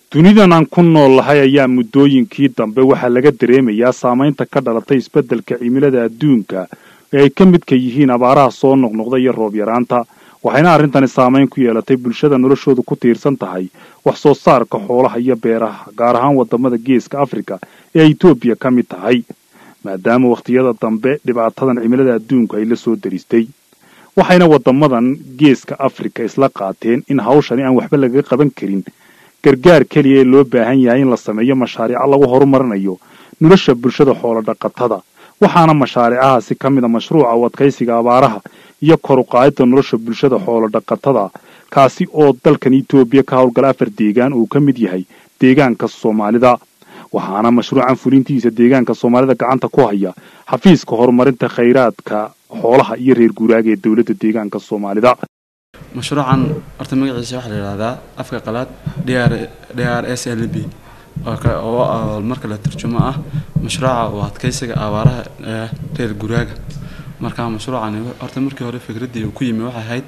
dunidan aan ku nool lahay ayaa muddooyinkii dambe waxaa laga dareemayaa saamaynta ka dhalatay isbeddelka cimilada adduunka ee ay ka midka yihiin abaaraha soo noqnoqda iyo roob yaraanta waxayna arrintani saamayn ku yeelatay bulshada noloshoodu ku tiirsan tahay wax soo saarka xoolaha iyo beeraha gaar ahaan waddamada geeska afrika ee ay etoobiya ka mid tahay maadaama wakhtiyada dambe dhibaatadan cimilada adduunku ay la soo daristay waxayna waddamadan geeska afrika isla qaateen in hawshani aan waxba lagaga qaban karin gargaar keliya ee loo baahan yahay in la sameeyo mashaariico lagu horumarinayo nolosha bulshada xoolo dhaqatada waxaana mashaariicahaasi ka mid a mashruuca u adkaysiga abaaraha iyo kor u qaadidda nolosha bulshada xoolo dhaqatada kaasi oo dalkan etoobiya ka howlgala afar deegaan uu ka mid yahay deegaanka soomaalida waxaana mashruucan fulintiisa deegaanka soomaalida gacanta ku haya xafiiska horumarinta khayraadka xoolaha iyo reer guuraaga ee dowladda deegaanka soomaalida mashruucan horta magaciisa waxaa la yidhahdaa afka qalaad dr d r s l b oo marka la turjumo ah mashruuca u adkaysiga abaaraha ee reer guraaga marka mashruucani horta markii hore fikraddii uu ku yimi waxay ahayd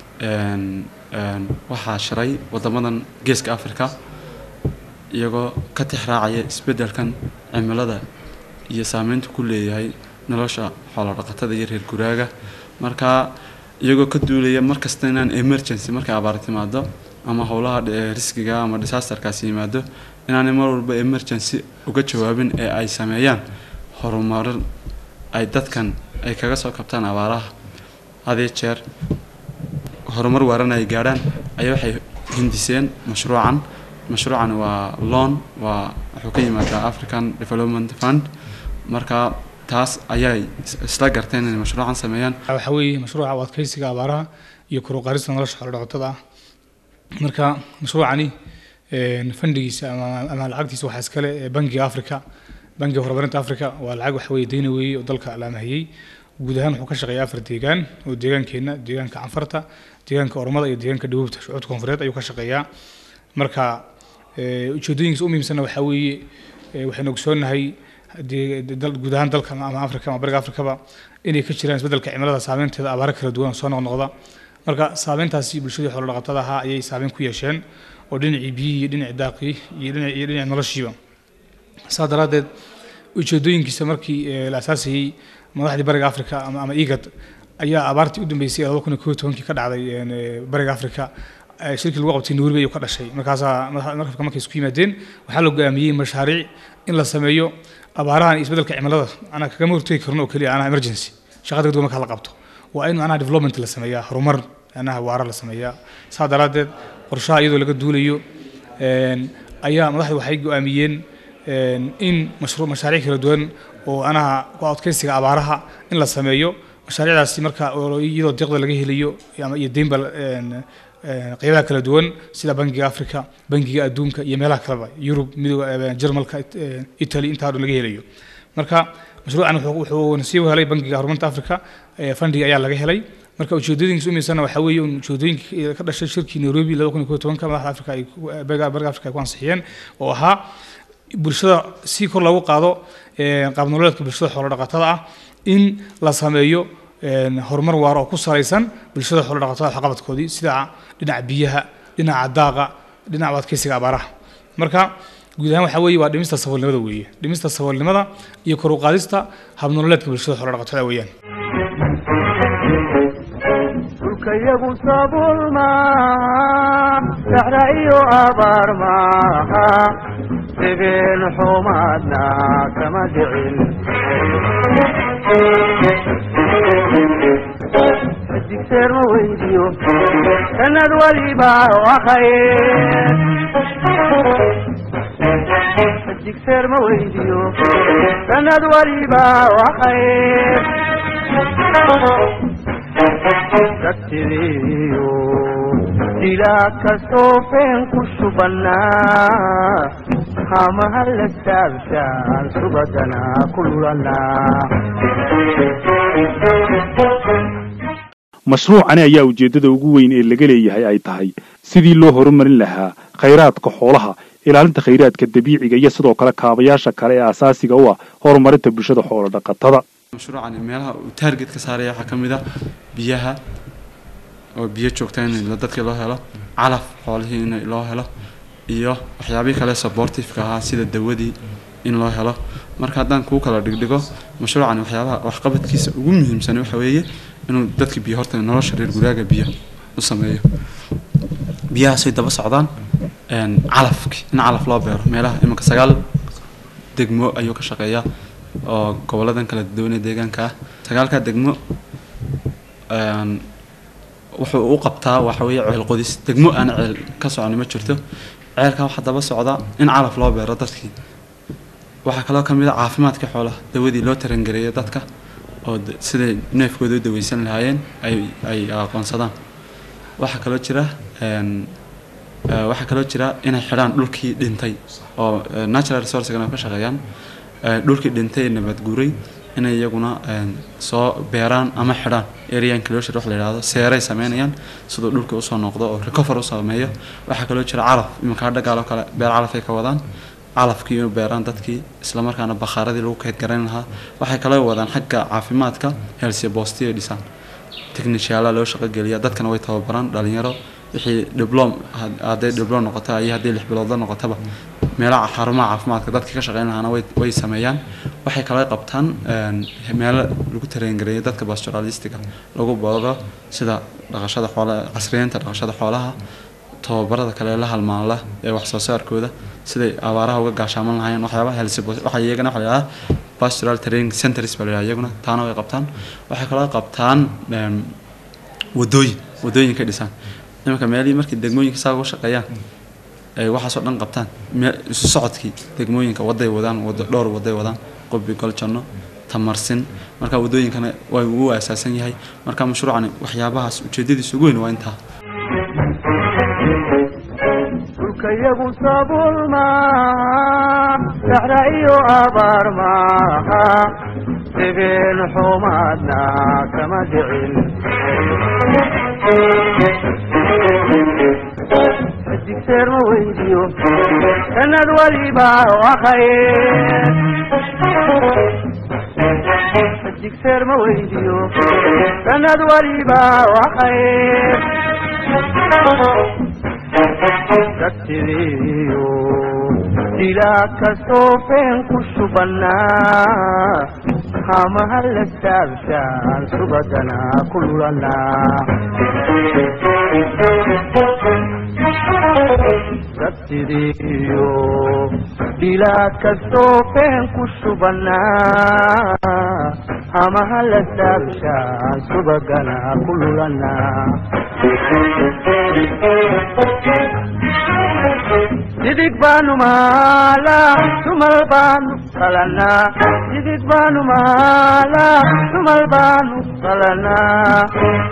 waxaa shiray waddamadan geeska africa iyagoo ka tixraacaya isbeddelkan cimilada iyo saameynta ku leeyahay nolosha xoolo dhaqatada iyo reer guraaga marka iyagoo ka duulaya markasta inaan emergency markay abaar timaado ama howlaha riskiga ama disasterkaasi yimaado inaanay mar walba emergency uga jawaabin ee ay sameeyaan horumarin ay dadkan ay kaga soo kabtaan abaaraha hadee jeer horumar waaran ay gaadhaan ayaa waxay hindiseen mashruucan mashruucan waa loan waa wuxuu ka yimaadaa african development fund marka taas ayay isla garteen inay mashruucan sameeyaan waxaa weeye mashruuca u adkaysiga abaaraha iyo kor u qaadista nolosha xoolo dhaqatada ah marka mashruucani fandigiisa ama lacagtiisa waxaa iskale bangiga africa bangiga horumarinta africa waa lacag waxa weeye deyna weeye oo dalka la amahiyey guud ahaan wuxuu ka shaqeeyaa afar deegaan oo deegaankeenna deegaanka canfarta deegaanka ormada iyo deegaanka dhawoobta shucuudka koonfureed ayuu ka shaqeeyaa marka ujeedooyinkiisa u muhiimsanna waxaa weeye waxaynu ogsoonahay guud ahaan dalka ama africa ama bariga africaba inay ka jiraan isbeddelka cimilada saameynteeda abaaro kala duwan oo soo noqnoqda marka saameyntaasi bulshadii xoolo dhaqatada ahaa ayay saameyn ku yeesheen oo dhinacii biyihii iyo dhinacii daaqii iyo dhinac iyo dhinacii noloshiiba saa daraaddeed ujeedooyinkiisa markii la asaasayey madaxdii bariga africa ama ama igad ayaa abaartii u dambeysay laba kun iyo koo tobankii ka dhacday bariga africa shirkii lagu qabtay nairobi ayuu ka dhashay markaasaa markabka markay isku yimaadeen waxaa la go'aamiyey mashaariic in la sameeyo abaarahan iyo isbeddelka cimilada anaa kagama hortegi karno oo keliya anaa emergency shaqada degdeg markaa la qabto waa in macnaha development la sameeyaa horumar macnaha waara la sameeyaa saa daraaddeed qorshaha iyadoo laga duulayo ayaa madaxdu waxay go'aamiyeen in mashruuc mashaariic kala duwan oo anaha ku adkaysiga abaaraha in la sameeyo mashaariicdaasi marka iyadoo deeqda laga helayo ama iyo deynba qeybaha kala duwan sida bangiga africa bangiga adduunka iyo meelaha kaleba yurub midooda jarmalka italy intaa dhan laga helayo marka mashruucan wuxuu nasiib helay bangiga horumarinta africa fandiga ayaa laga helay marka ujeedooyinkiisa u miisanna waxaa weeye ujeedooyinkii ka dhashay shirkii nairobi laba kun iyo koo tobanka madaxda africa ay bariga africa ay ku ansixiyeen oo ahaa bulshada si kor loogu qaado qaab nololeedka bulshada xoolo dhaqatada ah in la sameeyo horumar waara oo ku salaysan bulshada xoolo dhaqatada waxqabadkoodii sida dhinaca biyaha dhinaca daaqa dhinaca adkaysiga abaaraha marka guud ahaan waxaa weeye waa dhimista saboolnimada weeye dhimista saboolnimada iyo kor u qaadista habnololeedka bulshada xoolo dhaqatada weeyaan dhulkayagu sabuul maaha saxra iyo abaar maaha debeen xumaadna kama dhicin digseer ma weydiyo sanad waliba khayr digseer ma weydiyo sanad waliba khayr dadsidiyo dilaa kastoo feen ku shubannaa hamaha la saabshaan subadana ku lulanaa mashruucani ayaa ujeeddada ugu weyn ee laga leeyahay ay tahay sidii loo horumarin lahaa khayraadka xoolaha ilaalinta khayraadka dabiiciga iyo sidoo kale kaabayaasha kale ee asaasiga u ah horumarinta bulshada xoolo dhaqatada mashruucani meelaha uu taarget ka saaraya waxaa ka mid ah biyaha oo biyo joogta in dadkii loo helo calaf xoolihii in loo helo iyo waxyaabihii kale supportiveka ahaa sida dawadii in loo helo marka haddaan kuu kala dhigdhigo mashruucani waxyaabaha waxqabadkiisa ugu muhiimsan waxa weeye inuu dadka biyo horta nolosha reer guraaga biyo u sameeyo biyahaasay daba socdaan een, calafki in calaf loo beero meelaha iminka sagaal degmo ayuu ka shaqeeyaa oo goboladan kala duwan ee deegaanka ah sagaalkaa degmo een, wuxuu u qabtaa waxa weeye ceel qodis degmo aan ceel ka soconi ma jirto ceelka waxaa daba socda in calaf loo beero dadkii waxaa kaloo ka mid a caafimaadka xoolaha dawadii loo tarangareeyo dadka oo d- siday neefkooda u daweysan lahaayeen ay ay aqoonsadaan waxaa kaloo jira een, eh, waxaa kaloo jira inay xidhaan dhulkii dhintay oo eh, natural resourcegana ka shaqeeyaan eh, dhulkii dhintay ee nabad guuray inay iyaguna een, soo beeraan ama xidhaan area enclosure wax la yidhaahdo seeray sameynayaan siduu dhulka usoo noqdo oo recover u sameeyo waxaa kaloo jira calaf iminka hadha gaaloo kale beer calafay ka wadaan calafkii inuu beeraan dadkii islamarkaana bakhaaradii lagu kayd garayn lahaa waxay kaloo wadaan xagga caafimaadka healthy bostiyo dhisaan techniciala loo shaqo geliya dadkana way tababaraan dhalinyaro wixii diblom had- hadday diblom noqoto iyo haddii lix biloodla noqotaba meelaha xarumaha caafimaadka dadkii ka shaqeyn lahaana way way sameeyaan waxay kaloo qabtaan een, meelo lagu tareengareeyo dadka pastoralistiga lagu boodo sida dhaqashada xoolaha casriyeynta dhaqashada xoolaha tababarada kale la halmaanla ee wax soo saarkooda siday abaaraha uga gaashaaman lahaayeen waxyaabaha helsi waxa iyagana waxa la yidhahdaa pastoral training centers baa la yidhahdaa iyaguna taana way qabtaan waxay kaloo qabtaan em, wadooyin wadooyinka dhisaan iminka meelihii markii degmooyinka saa uga shaqeeyaan ay waxaasoo dhan qabtaan me- isu socodkii degmooyinka waday wadaan wado dhowr waday wadaan qubbi goljanno tamarsin marka wadooyinkana waa ugu asaasan yahay marka mashruucani waxyaabahaas ujeedadiisa ugu weyn waa intaa dhulkayagu sabuul maaha saxra iyo abaar maaha degeen xumaadna kama dhicin digseer ma weydiyo sanad waliba wakhaye digseer ma weydiyo sanad waliba wakhaye dadsidiyo dilaa kastoo feen ku shubannaa hamaha la saabshaan subadana ku lulanaa dadsidiyo dilaa kastoo feen ku shubannaa hamaha la saabshaan subagana ku lulanaa didig baanu maalaa tumal baanu qalanaa didig baanu maalaa tumal baanu qalanaa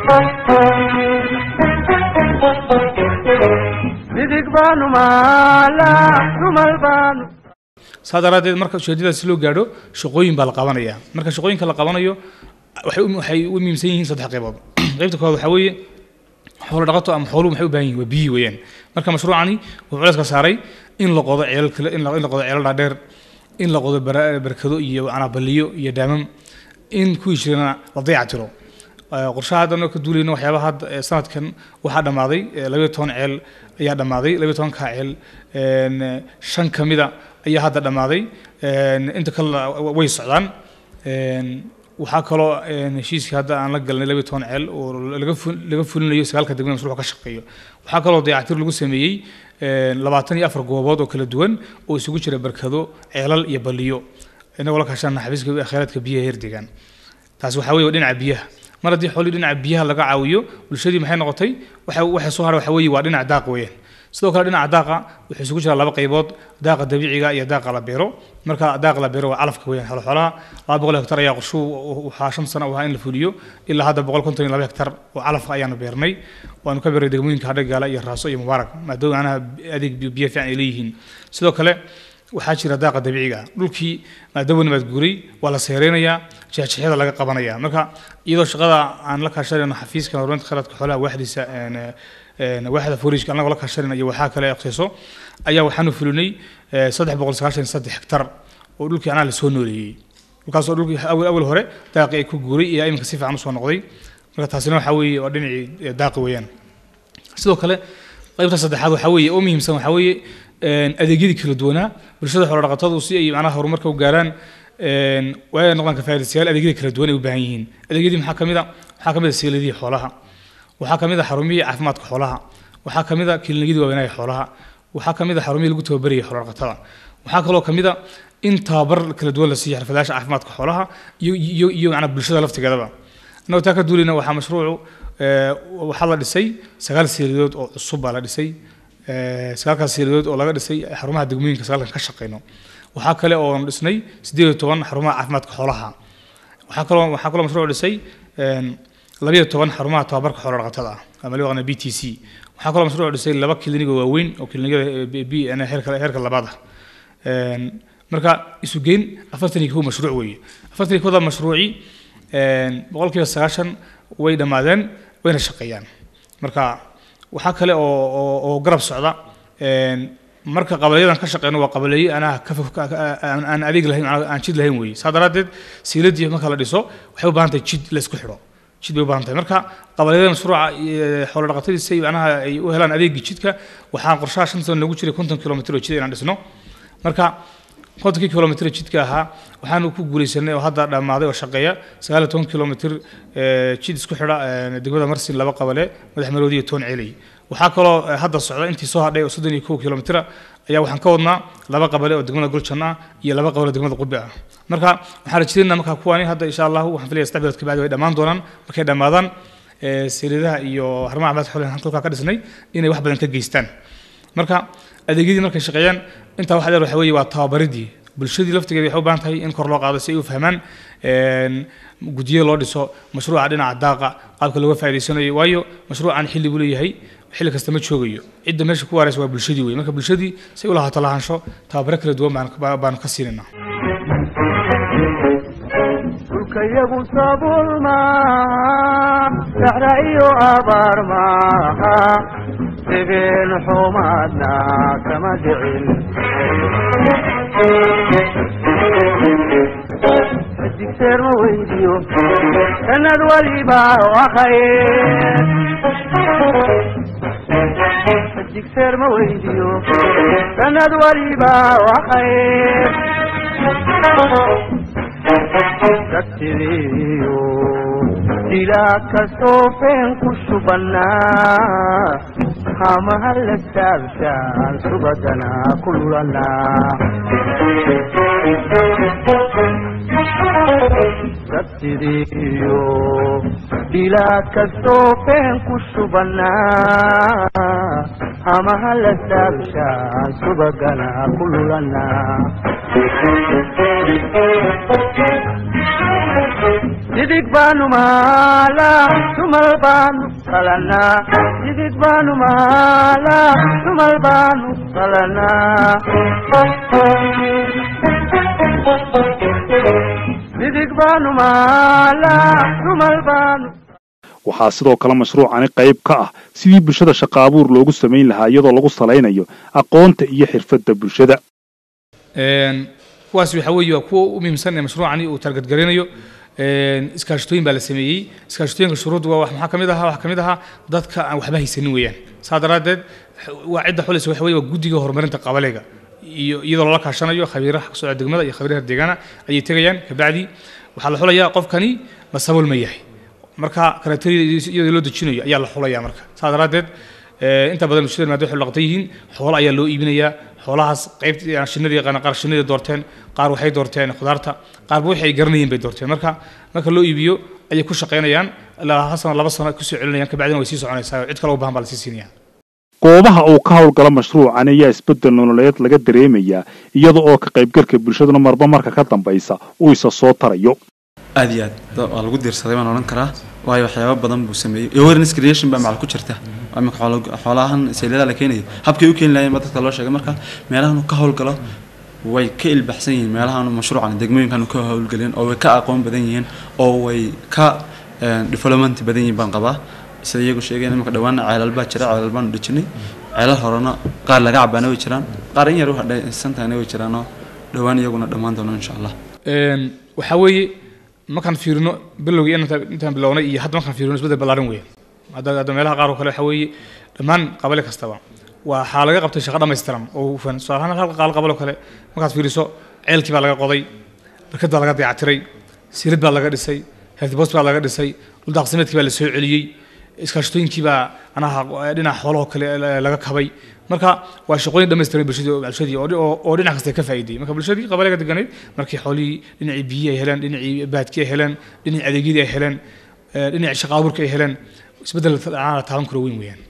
didig baanu maalaa tumal baanu saa daraaddeed marka ujeedadaasi loo gaadho shaqooyin baa la qabanaya marka shaqooyinka la qabanayo waxay u- waxay u muhiimsan yihiin saddex qaybood qaybta koowaad waxaa weeye xoolo dhaqato ama xooluhu maxay u baahan yihin waa biyi weeyaan marka mashruucani wuxuu culayska saaray in la qodo ceelal kale in la in la qodo ceelal dhaadheer in la qodo bara- barkado iyo anabaliyo iyo daamam in kuwii jirana la dayactiro Eh, qorshaha hadda anoo ka duulayno waxyaabaha hadda eh, sanadkan waxaa dhammaaday eh, labayo toban ceel ayaa dhammaaday labayo tobankaa ceel een, eh, shan ka mida ayaa hadda dhammaaday een, inta kale way socdaan een, waxaa kaloo een, heshiiskii hadda aan la galnay labayo toban ceel oo laga fu- laga fulinayo sagaalka degmada mashruuca ka shaqeeyo waxaa kaloo dayactir lagu sameeyey een, labaatan iyo afar goobood oo kala duwan oo isugu jira barkado ceelal iyo baliyo inagoo la kaashana xafiiska kheyraadka biyaha heer deegaan taas waxaa weeye waa dhinaca biyaha mar haddii xoolihii dhinaca biyaha laga caawiyo bulshadii maxay noqotay waxa waxay soo haray waxa weeye waa dhinaca daaq weeyaan sidoo kale dhinaca daaqa wuxuu isugu jiraa laba qaybood daaqa dabiiciga iyo daaqa la beero marka daaqa la beero waa calafka weeyaan xoolo xoolaha laba boqol hektar ayaa qorshuu waxaa shan sano u ahaa in la fuliyo ilaa hadda boqol konton iyo laba hektar oo calafka ayaanu beernay waanu ka beernay degmooyinka hadhagaala iyo raaso iyo mubaarak maadaama anaha adeeg biyo biyo fiican ay leeyihiin sidoo kale waxaa jira daaqa dabiiciga ah dhulkii maadaama nabaad guuray waa la seereynayaa jeexjeexyada laga qabanaya marka iyadoo shaqada aan la kaashanayno xafiiska horumarinta kheyraadka xoolaha waaxdiisa een, een, waaxda forage anagoo la kaashanayno iyo waxaa kale aqsiiso ayaa waxaanu fulinay eh, saddex boqol sagaashan iyo saddex hektar oo dhulkii anaa lasoo nooleeyey dhulkaasoo dhulkii awal awal hore daaqii ay ku guuray iyo iminka si fiican usoo noqday marka taasina waxaa weeye waa dhinacii eh, daaqi weeyaan sidoo kale qaybta saddexaad waxaa weeye oo muhiimsan waxaa weeye een, adeegyadii kala duwanaa bulshada xoolodhaqatadu si ay macnaha horumarka u gaaraan een, waa inay noqdaan kafaa'idaystayaal adeegyada kala duwan ay u baahan yihiin adeegyadii maxaa ka mid a waxaa ka mid a seeladihii xoolaha waxaa ka mid a xarumihii caafimaadka xoolaha waxaa ka mid a kiliinyadii waaweynaaha xoolaha waxaa ka mid a xarumihii lagu tababarayay xoolodhaqatada waxaa kaloo ka mid a in tababar kala duwan la siiyo xirfadayaasha caafimaadka xoolaha iyo iyo iyo macnaha bulshada laftigeedaba annagoo taa ka duulina waxaa mashruucu ee, waxaa la dhisay sagaal seeladood oo cusub baa la dhisay ee, sagaalkaas seeladood oo laga dhisay xarumaha degmooyinka sagaalkan ka shaqeyno waxaa kale oo dhisnay sideed iyo toban xarumaha caafimaadka xoolaha waxaa kaloo waxaa kaloo mashruuc dhisay een, labiyo toban xarumaha tababarka xoolo dhaqatada ah ama loo yaqaano b t c waxaa kaloo mashruuc dhisay laba klinig oo waaweyn oo klinikada b heerka heerka labaad ah Een, marka isu geyn afartan iyo kow mashruuc weeye afartan iyo kowda mashruuci een, boqolkiiba sagaashan way dhammaadeen wayna shaqeeyaan marka waxaa kale oo oo- oo garab socda een, marka qabalyadan ka shaqeyno waa qabaleeye anaa ka fog- ka- ka- aan aan adeeg lahayn aan aan jid lahayn weeye saa daraaddeed siiladii marka la dhiso waxay u baahan tahay jid la isku xidho jid bay u baahan tahay marka qabalyada mashruuca ee, xoolo dhaqatadii si ay macnaha ay u helaan adeegii jidka waxaa qorshaha shan sano noogu jiray konton kilomitir oo jid inaan dhisno marka kontonkii kilomitir jidka ahaa waxaanu ku guuleysanay oo hadda dhammaaday oo shaqeeya sagaal iyo toban kilomitir ee, jid isku xidha ee, degmada marsin laba qabale madax maroodi iyo toon ceelay waxaa kaloo ee, hadda socda intii soo hadhay oo soddon iyo kow kilomitira ayaa waxaan ka wadnaa laba qabale oo degmada guljan ah iyo laba qabale oo degmada qubbe ah marka waxaan rajaynaynaa markaa kuwaani hadda insha allahu waxaan filaya saddex bilood kabacdi way dhammaan doonaan markay dhammaadaan ee, seeladaha iyo xarumaha caafimaadka xoolaha halkaa ka dhisnay inay wax badan ka geystaan marka adeegyadii markay shaqeeyaan intaa waxa dheer waxa weeye waa tababaridii bulshadii laftigeeda waxay u baahan tahay in kor loo qaado si ay u fahmaan een, guddiyo loo dhiso mashruuca dhinaca daaqa qaabka looga faa'iidaysanayo waayo mashruucan xilli buu leeyahay xilli kasta ma joogayo cidda meesha ku waaraysa waa bulshadii wey marka bulshadii si ay u lahaato lahaansho tababaro kala duwan baan- baa- baanu ka siinayna dhulkayagu sabuul maaha saxra iyo abaar maaha degeen xumaadna kama dhicin digseer ma weydiyo sanad waliba wakhaye digseer ma weydiyo sanad waliba wakhaye dadsidiyo dilaa kastoo feen ku shubannaa hamaha la saabshaan subadanaa ku lulanaa dadsidiyo dilaa kastoo feen ku shubannaa hamaha la saabshaan subaganaa ku lulanaa didig baanu maalaa tumal baanu qalanaa didig baanu maalaa tumal baanu qalanaa didig baanu maalaa tumal baanu waxaa sidoo kale mashruucani qayb ka ah sidii bulshada shaqa abuur loogu samayn lahaa iyadoo lagu salaynayo aqoonta iyo xirfadda bulshada Een, kuwaas waxa weeye waa kuwa u muhiimsan ee mashruucani uu targadgarinayo Een, iskaashatooyin baa la sameeyey iskaashatooyinka shuruuddu waa wax maxaa kamid ahaa waxaa kamid ahaa dadka aan waxba haysanin weeyaan saa daraaddeed waa cidda xulaysa waxa weeye waa guddiga horumarinta qabalayga iyo iyadoo lala kaashanayo khabiiraha ka socda degmada iyo khabiiraha deegaana ayay tegayaan kabacdi waxaa la xulayaa qofkani ma sabool ma yahay marka karakteriyada iyadoo loo dejinayo ayaa la xulayaa marka saa daraaddeed ee, inta badan bulshada maadaama waxay dhaqatan yihiin xoolo ayaa loo iibinayaa xoolahaas qaybtii aan shinnada yaqaana qaar shinnada doorteen qaar waxay doorteen khudaarta qaarba wixii ay garanayeen bay doorteen marka marka loo iibiyo ayay ku shaqaynayaan ilaa hal sano laba sano kusoo celinayaan kabacdina way sii soconaysaa cid kale u baahan baa la sii siinaya goobaha uu ka howlgala mashruucan ayaa isbeddel nololeed laga dareemayaa iyada oo ka qaybgalka bulshaduna marba marka ka dambaysa uu isa soo tarayo aad iyo aad da- waa lagu diirsaday baan odhan karaa waayo waxyaabo badan buu sameeyey awareness creation baa macal ku jirta waa imika xoolo- xoolahan sayladaha la keenayo habkay u keeni lahayen baa dadka loo sheegay marka meelahan uu ka howlgalo way ka ilbaxsan yihiin meelahan mashruucan degmooyinkan uu ka howlgelin oo way ka aqoon badan yihiin oo way ka eh, development badan yihiin baan qabaa sida iyagu sheegeen imika dhawaana ceelal baa jira ceelal baanu dhejinay ceelal horena qaar laga cabaana way jiraan qaar in yar u hadhaysantahayna way jiraanoo dhowaan iyaguna dhammaan doono insha allah Een, waxaa weeye markaan fiirino bilowgii inta- intaan bilownay iyo hadda markaan fiirino isbedel ballaaran weeye hadda hadda meelaha qaar oo kale waxaa weeye dhammaan qabale kastaba waxaa laga qabtay shaqo dhammaystiran oo hufan tusaale ahaan halka qaal qabal oo kale markaad fiiriso ceelkii baa laga qoday barkad baa laga dayactiray silid baa laga dhisay health post baa laga dhisay dhuldaaqsimeedkii baa la soo celiyey iskaashatooyinkii baa anaha dhinaca xoolahoo kale laga kabay marka waa shaqooyin dhammaystiran bulshadii bulshadii oo oo- oo dhinac kasta ka faa'iiday marka bulshadii qabaleega deganayd markii xoolihii dhinacii biyihii ay heleen dhinacii baadkii ay heleen dhinacii adeegyadii ay heleen eh, dhinacii shaqa abuurka ay heleen isbeddel la taaban karo weyn weeyaan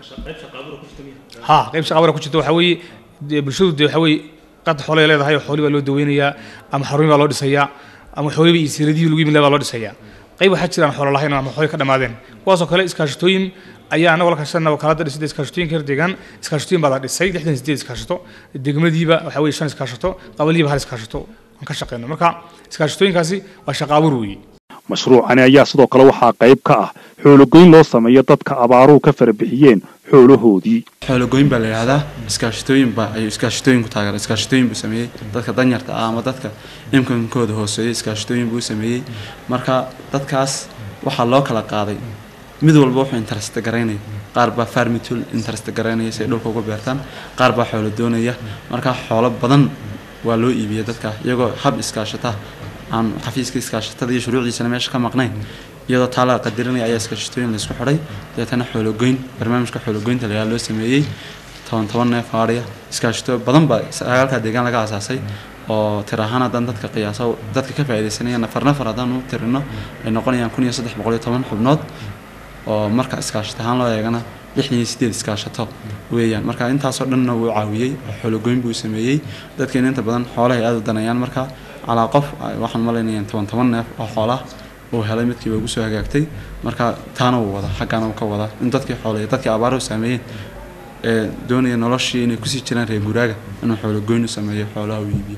ha qayb shaqa abuura ku jirta waxaa weeye dee bulshadu dee waxaa weeye qad xoolay leedahay oo xooli baa loo daweynayaa ama xarumi baa loo dhisayaa ama xooliba iyo siiladihii lagu yimid baa loo dhisayaa qayb waxaa jiraan xoolo lahayn ama xooli ka dhammaadeen kuwaasoo kale iskaashatooyin ayaa anagoo la kaashanaba kalada dhisida iskaashatooyinka reer deegaan iskaashatooyin baa la dhisay lixdan sideed iskaashato degmadiiba waxaa weeye shan iskaashato qabalihiiba hal iskaashato aan ka shaqeyno marka iskaashatooyinkaasi waa shaqa abuur weeye mashruucani ayaa sidoo kale waxaa qayb ka ah xoologoyn loo sameeyo dadka abaaruhu ka farabixiyeen xoolahoodii xoologoyn baa la yidhahdaa iskaashatooyin baa ayuu iskaashatooyin ku taageera iskaashatooyin buu sameeyey dadka danyarta ah ama dadka imkankooda hooseeya iskaashatooyin buu sameeyey marka dadkaas waxaa loo kala qaaday mid walba wuxuu interest garaynaya qaar baa farmitul interest garaynaya si ay dhulka uga beertaan qaar baa xoolo doonaya marka xoolo badan waa loo iibiyay dadka iyagoo hab iskaashata aan xafiiska iskaashatada iyo shuruucdiisana meesha ka maqnayn iyadoo taa la qadarinaya ayaa iskaashatooyin laysku xidhay deetana xoologoyn barnaamijka xoologoynta layaa loo sameeyey toban toban neef aadhiya iskaashato badan baa sagaalka deegaan laga aasaasay oo tir ahaan haddaan dadka qiyaasa dadka ka faa'iidaysanaya nafar nafar haddaan u tirino ay noqonayaan kun iyo saddex boqol iyo toban xubnood oo marka iskaashato ahaan loo eegana lixdan iyo sideed iskaashato weeyaan marka intaasoo dhanna wuu caawiyey oo xoologoyn buu sameeyey dadkeena inta badan xoolahay aada u danayaan marka calaa qof ay- waxaan malaynayaan toban toban neef oo xoolaha uu helay midkiiba ugu soo hagaagtay marka taana wuu wada xaggaana wuu ka wadaa in dadkii xoolay dadkii abaaruhu saameeyeen ee doonaya noloshii inay kusii jiraan reer guraaga inuu xoologoyn u sameeyo xoolaha u iibiyo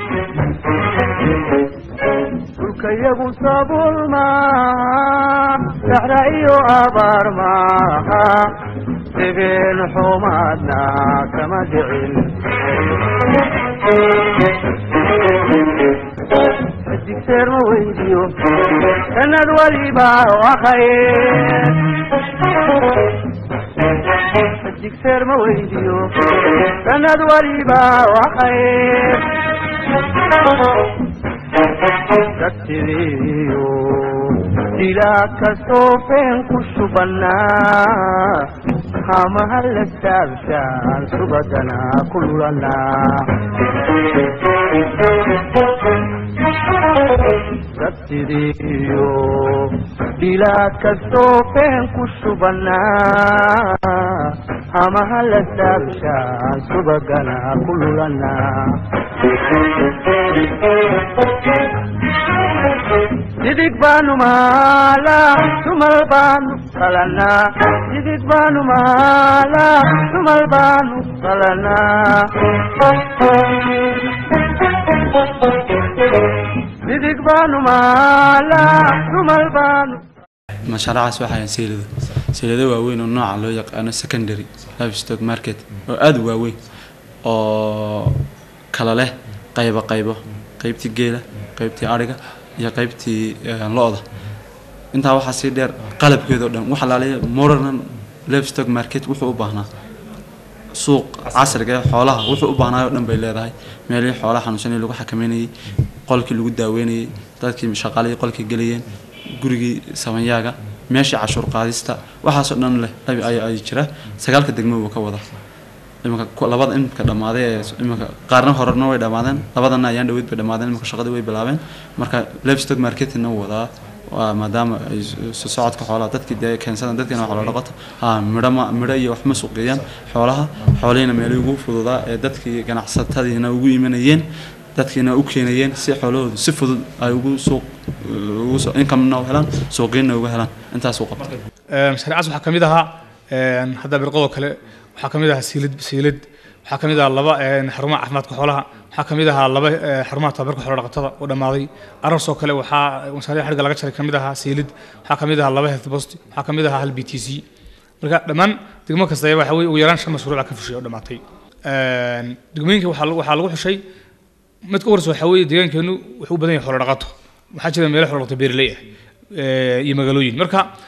dhulkayagu sabuul maaha saxra iyo abaar maaha degeen xumaadna kama dhicin digseer ma weydiyo sanad waliba wakhaye digseer ma weydiyo sanad waliba wakhaye dadsidiyo dilaa kastoo feen ku shubannaa hamaha la taabshaan subadana ku lulanaa dadsidiyo dilaa kastoo feen ku shubannaa hamaha la taabshaan subagana ku lulanaa didig baanu maalaa tumal baanu qalanaa didig baanu maalaa tumal baanu qalanaa didig baanu maalaa tumal baanu mashaaricaas waxaa ahayn seylado seylado waaweyn oo nooca loo yaqaano secondary livestock market oo aada u waaweyn oo kala leh qaybo qaybo qaybtii geela qaybtii adhiga iyo qaybtii eh, lo-da intaa waxaa sii dheer qalabkeeda oo dhan waxa laaliya modern livestock market wuxuu u baahnaa suuq casriga ee xoolaha wuxuu u baahnaayo o dhan bay leedahay meelihii xoolaha xanuunsanayay lagu xakameynayay qolkii lagu daaweynayay dadkii shaqaalihii qolkii gelayeen gurigii samanyaaga meeshii cashuur qaadista waxaasoo dhan leh ay- ay ay jira sagaalka degmo buu ka wada iminka ku- labada imika dhammaaday ee iminka qaarna horena way dhammaadeen labadana ayaan dhaweyd bay dhammaadeen iminka shaqadii way bilaabeen marka livestock marketingna wuu wadaa waa maadaama ay s- socodka xoolaha dadkii dee keensadaan dadkiina xoolo dhaqato ha midho ma midho iyo wax ma suuqeeyaan xoolaha xoolihiina meelihii ugu fududaa ee dadkii ganacsatadiina ugu imanayeen dadkiina u keenayeen si xoolahoodu si fudud ay ugu suuq ugu soo income-na u helaan suuqiinna uga helaan intaasuu qabtay mashaariicaas waxaa ka mid ahaa een, hadda birqadoo kale waxaa ka mid ahaa siilid siilid waxaa ka mid ahaa laba een, xarumaha caafimaadka xoolaha waxaa ka mid ahaa laba eh, xarumaha tababarka xoolo dhaqatada oo dhammaaday ararsoo kale waxaa mashaariic xadhigga laga jaray ka mid ahaa siilid waxaa ka mid ahaa laba health post waxaa ka mid ahaa hal b t c marka dhammaan degmo kasta ayaa waxa weye ugu yaraan shan mashruuca ka fushay oo dhammaatay Een, degmooyinka waxaa lagu- waxaa lagu xushay mid ka warsa waxaa weeye deegaankeenu wuxuu u badan yahay xoolo dhaqato waxaa jira meelo xoolo dhaqato beeraley ah eh, iyo magaalooyin marka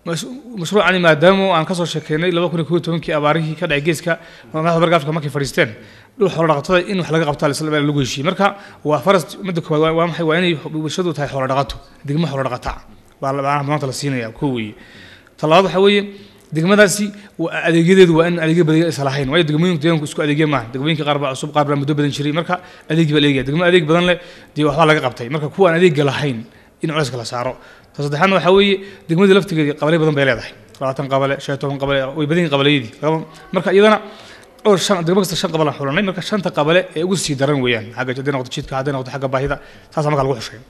mas- mashruucani maadaama aan kasoo sheekeynay laba kun iyo kow iyo tobankii abaarihii ka dhacay geeska madaxda barga afrika markay fadhiisteen dhul xoolo dhaqatada in wax laga qabtaa isla lagu heshiiyey marka waa faras midda koowaad waa- waa maxay waa inay bulshadu tahay xoolo dhaqato degmo xoolo dhaqata baa la- baa maanta la siinaya koo weeye talabaad waxaa weeye degmadaasi waa- adeegyadeedu waa in adeegyo badan aysan lahayn waayo degmooyinku deegaanku isku adeegya maaha degmooyinka qaar baa cusub qaar baa muddo badan jiray marka adeegii baa la eegaya degmo adeeg badan leh dee waxbaa laga qabtay marka kuwa aan adeegga lahayn in culayska la saaro ta saddexaadna waxaa weeye degmadii laftigeedii qabale badan bay leedahay labaatan qabale shan iyo toban qabale way badan yihin qabaleyadii Laba- marka iyadana dhowr shan degmo kasta shan qabal aan xulanay marka shanta qabale ee ugu sii daran weeyaan xagga hadday noqoto jidka hadday noqoto xagga baahida taasaa marka lagu xushay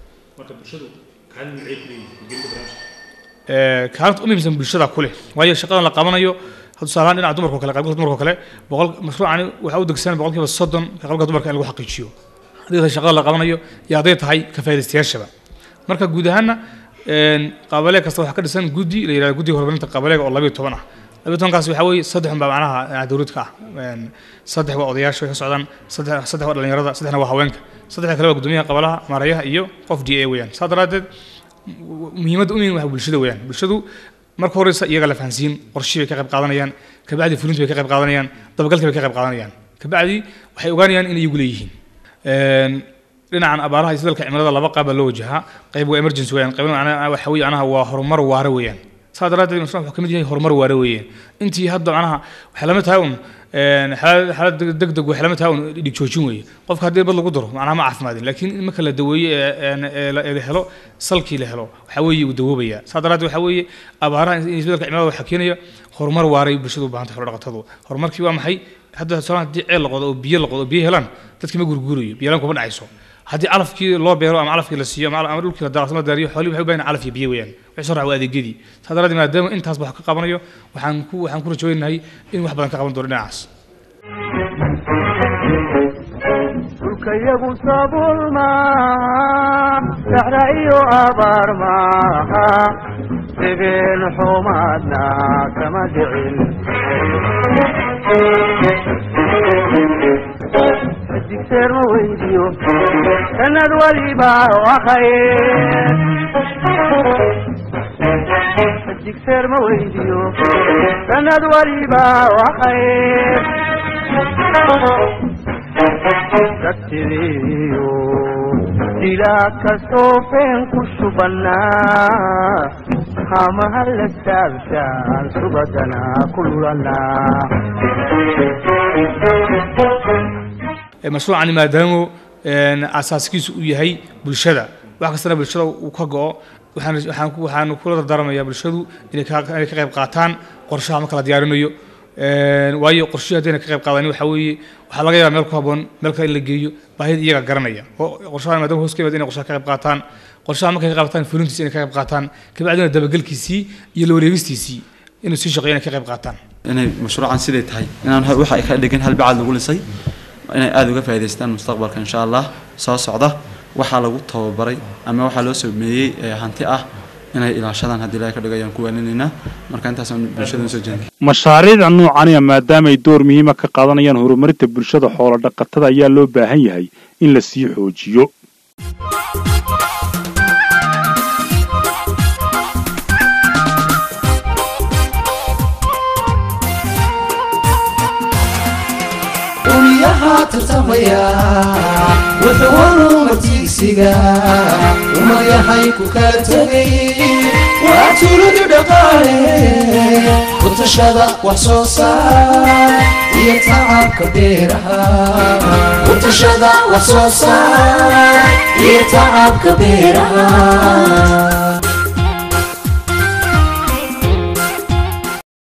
ee, kaalinta u muhiimsan bulshada ku leh waayo shaqadan la qabanayo hadda tusaalahaan dhinaca dumarka oo kale qaybgalka dumarka oo kale boqol mashruucani waxaa u degsan boqolkiiba soddon ka qaybgalka dumarka in lagu xaqiijiyo haddii tahay shaqada la qabanayo iyo hadday tahay ka faa'iidaystayaashaba marka guud ahaanna een, qabale kasta waxaa ka dhisan guddi la yidhahdo guddiga horumarinta qabaleega oo labayo toban ah labayo tobankaasi waxaa weeye saddex unbaa macnaha dhinaca dowladka ah Een, saddex waa odayaasha way ka socdaan saddex saddex waa dhalinyarada saddexna waa haweenka saddexda kale waa guddoomiyaha qabalaha maarayaha iyo qof d a weeyaan saa daraaddeed muhiimadda u weyn waa bulshada weeyaan bulshadu marka horeysa iyaga la fahansiin qorshii bay ka qayb qaadanayaan kabacdi fulinti bay ka qayb qaadanayaan dabagalkii bay ka qayb qaadanayaan kabacdi waxay ogaanayaan in iyagu leeyihiin Een, dhinacan abaaraha iyo isbeddelka cimilada laba qaab baa loo wajahaa qayb waa emergency weeyaan qaybna macnaha waxa weeye macnaha waa horumar waara weeyaan saa daraaddeed mashruuc wuxuu ka mid yahay horumar waara weeyaan intii hadda macnaha waxay lamid tahay un een, xaalad xaalad deg- degdeg waxay lamid tahay un dhig joojin weeye qofka haddii bad lagu daro macnaha ma caafimaadin laakiin in marka la daweeye ee een, ee la ee la helo salkii la helo waxaa weeye uu dawoobaya saa daraaddeed waxaa weeye abaaraha in isbeddelka cimilada waxaa keenaya horumar waaray bulshadu u baahan tahay xoolo-dhaqatadu horumarkii waa maxay hadda tusaale haddii ceel la qodo oo biyo la qodo oo biyo helaan dadkii ma gurguurayo biyo helaan kuma dhacayso haddii calafkii loo beero ama calafkii la siiyo ama ama dhulkii la daaqsama daariyo xoolihii waxay u baahan yihiin calaf iyo biyo weeyaan wixii soo raaca waa adeegyadii saa daraaddeed maadaama intaas wax ka qabanayo waxaan ku waxaan ku rajooynahay in wax badan ka qaban doono dhinacaas dhulkayagu sabuul maaha saxra iyo abaar maaha degeen xumaadna kama dhicin digseer ma weydiyo sanad waliba wakhaye digseer ma weydiyo sanad waliba wakhaye dadsidiyo dilaa kastoo feen ku shubannaa hamaha la saabshaan subadana ku lulannaa Ee, mashruucani maadaama een, asaaskiisu uu yahay bulshada wax kastana bulshada uu ka go'o waxaan waxaan ku- waxaan kula dardaaramayaa bulshadu inay ka inay ka qayb qaataan qorshaha marka la diyaarinayo Een, waayo qorshihi haddayna ka qayb qaadanin waxaa weeye waxaa laga yaabaa meel ku habboon meel kale in la geeyo baahida iyaga garanaya oo qorshaha maadaama hoos ka yimaada inay qorshaha ka qayb qaataan qorshaha markay ka qayb qaataan fulintiisa inay ka qayb qaataan kabacdina dabagelkiisii iyo la wareegistiisii inuu sii shaqeeyo inay ka qayb qaataan inay mashruucan siday tahay inaan ha- waxa ay ka dhigin hal bacaad lagu lisay inay aada uga faa'iidaystaan mustaqbalka insha allah soo socda waxaa lagu tababaray ama waxaa loo sameeyey ee hanti ah inay ilaashadaan haddii ilaahay ka dhigayaan ku waaninaynaa marka intaasaan bulshada usoo jeedin mashaariicda noocaniya maadaama ay door muhiima ka qaadanayaan horumarinta bulshada xoolo dhaqatada ayaa loo baahan yahay in la sii xoojiyo umyaha tartamaya wuxuu horumar tiigsiga umayahay ku kala tegay waa tuuladu dhaqaale ku tashada wax soo saar iyo tacabka beeraha ku tashada wax soo saar iyo tacabka beeraha